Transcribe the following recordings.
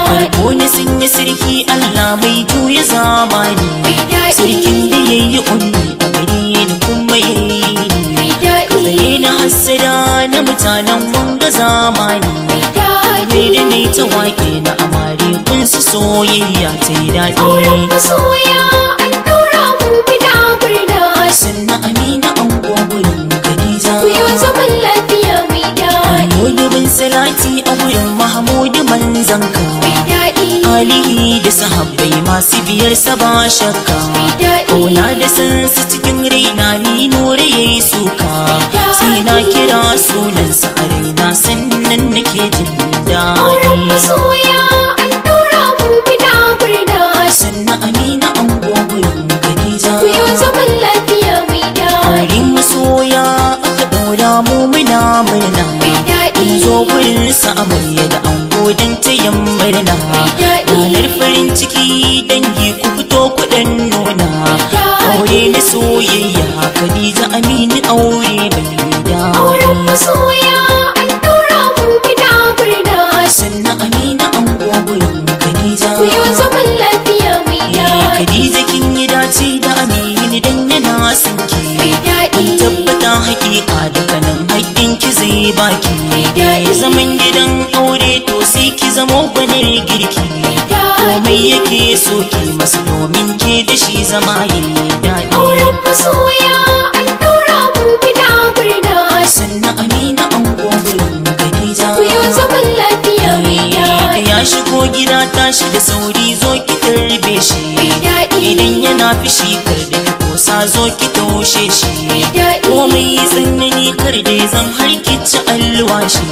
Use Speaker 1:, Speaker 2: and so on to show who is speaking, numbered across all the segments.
Speaker 1: farko na sun yi sarki Allah mai juya zamani sarkin da ya yi unni a gare ni kuma ya yi zai na hassada na mutanen wanga zamani mai da ne ta wake na amare kun su soyayya ta yi
Speaker 2: Auren
Speaker 1: daɗi
Speaker 2: masoya an ɗaura mu bida murna
Speaker 1: sannan amina an gwagwarin Khadija
Speaker 2: ku yi zaman lafiya mai daɗi
Speaker 1: Mahmudu bin Salati a wurin Mahmudu manzanka
Speaker 2: daɗi
Speaker 1: Alihi da sahabbai masu biyar sa ba shakka
Speaker 2: daɗi
Speaker 1: Kauna da san su cikin raina ni nore ya yi suka Sai na kira sunansa a raina sannan nake jin
Speaker 2: Auren
Speaker 1: daɗi
Speaker 2: masoya an ɗaura mu bida murna
Speaker 1: Sannan Amina an gwagwarin Khadija
Speaker 2: ku yi zaman lafiya mai daɗi
Speaker 1: Wurin masoya aka ɗaura mu muna murna
Speaker 2: daɗi
Speaker 1: In zo wurin sa amarya da ango don tayan murna Ranar farin ciki dangi ku fito kuɗin nuna Aure na soyayya Khadija Aminu aure bai
Speaker 2: Auren
Speaker 1: da
Speaker 2: masoya an ɗaura mu bida murna
Speaker 1: Sannan Amina an gwagwarin Khadija
Speaker 2: ku yi zaman lafiya mai
Speaker 1: Eh,
Speaker 2: daɗi
Speaker 1: Khadija kin yi dace da Aminu dan yana son ki
Speaker 2: daɗi
Speaker 1: Kun tabbata hakika daga nan haƙƙin ki zai baki
Speaker 2: daɗi.
Speaker 1: Zaman gidan aure to sai ki zamo gwanar girki Komai yake so ki masu domin ke da shi zama yi daɗi
Speaker 2: Auren masoya an ɗaura mu bida murna
Speaker 1: Sannan Amina an gwagwarin Khadija
Speaker 2: ku yi zaman lafiya mai
Speaker 1: Da
Speaker 2: daɗi
Speaker 1: ya shigo gida tashi da sauri zo ki tarbe shi
Speaker 2: daɗi
Speaker 1: Idan yana fishi kar da ki kosa zo ki taushe shi
Speaker 2: daɗi
Speaker 1: komai tsanani kar da ya zan har ki ci alwashi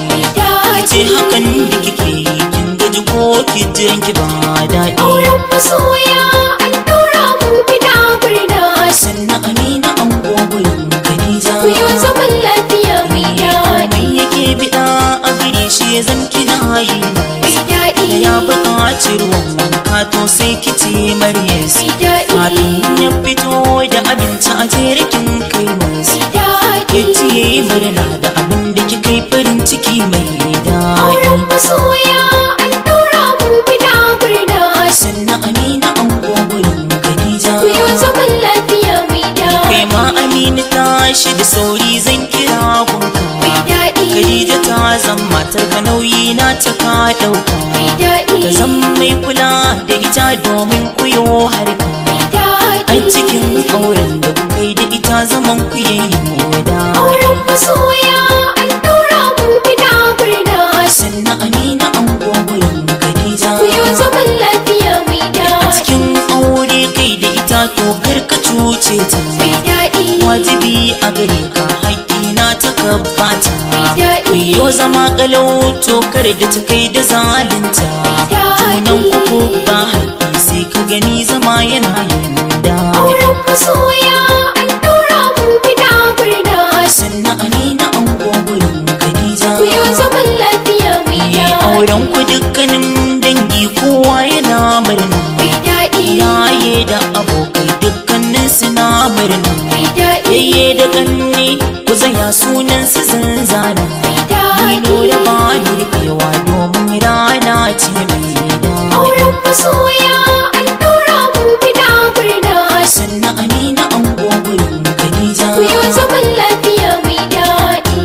Speaker 1: ce hakan da kike yi kin gaji ko ki jiran ki ba daɗi
Speaker 2: Auren masoya an ɗaura mu bida murna
Speaker 1: sannan amina an gogon Khadija
Speaker 2: ku yi zaman lafiya mai daɗi
Speaker 1: mai yake biɗa a gare shi ya zan kina yi
Speaker 2: mai daɗi
Speaker 1: da ya buƙaci ruwan wanka to sai ki ce maryas
Speaker 2: mai daɗi
Speaker 1: kafin ya fito da abinci a jerikin kai masu
Speaker 2: daɗi
Speaker 1: ya ciye murna da abin da kika yi farin ciki mai
Speaker 2: Auren
Speaker 1: daɗi
Speaker 2: masoya an ɗaura mu bida murna
Speaker 1: sannan amina an gogon Khadija
Speaker 2: ku yi zaman lafiya mai daɗi
Speaker 1: kai ma amina tashi da sauri zan kira gunka
Speaker 2: mai daɗi
Speaker 1: Khadija ta zan matar ka nauyi na ta ka ɗauka
Speaker 2: mai daɗi
Speaker 1: ka zan mai kula da ita domin ku yo harka
Speaker 2: daɗi
Speaker 1: a cikin auren da kuka yi da ita zaman ku yayi moda
Speaker 2: Auren masoya an ɗaura mu bida murna
Speaker 1: sannan amina an gogon Khadija
Speaker 2: ku yi zaman lafiya mai
Speaker 1: a
Speaker 2: daɗi
Speaker 1: cikin aure kai da ita to kar ka cuce ta
Speaker 2: mai daɗi
Speaker 1: wajibi a gare ka haƙƙi na ta gabata
Speaker 2: daɗi.
Speaker 1: kuyo zama kalau to kar da ta kai da zalunta junan kuku ba haƙƙi sai ka gani zama yana yin da
Speaker 2: Auren masoya an ɗaura mu bida murna
Speaker 1: sannan amina an gogon Khadija
Speaker 2: ku yi zaman lafiya mai
Speaker 1: Yi
Speaker 2: daɗi
Speaker 1: auren ku dukkanin dangi kowa yana murna
Speaker 2: mai daɗi
Speaker 1: iyaye da abokai dukkanin suna murna
Speaker 2: mai daɗi
Speaker 1: yayye da ganne ku zaya sunan su zanzana Dino da ba rikewa domin rana ce mai da
Speaker 2: Auren masoya an ɗaura mu bida murna
Speaker 1: sannan amina an gogon Khadija
Speaker 2: ku yi zaman lafiya mai daɗi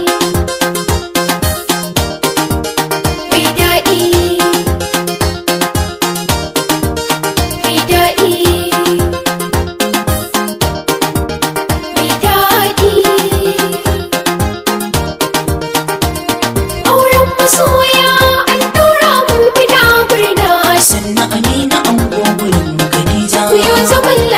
Speaker 2: mai daɗi mai daɗi mai daɗi auren masoya an ɗaura mu bida murna
Speaker 1: sannan amina an gogon Khadija
Speaker 2: ku yi zaman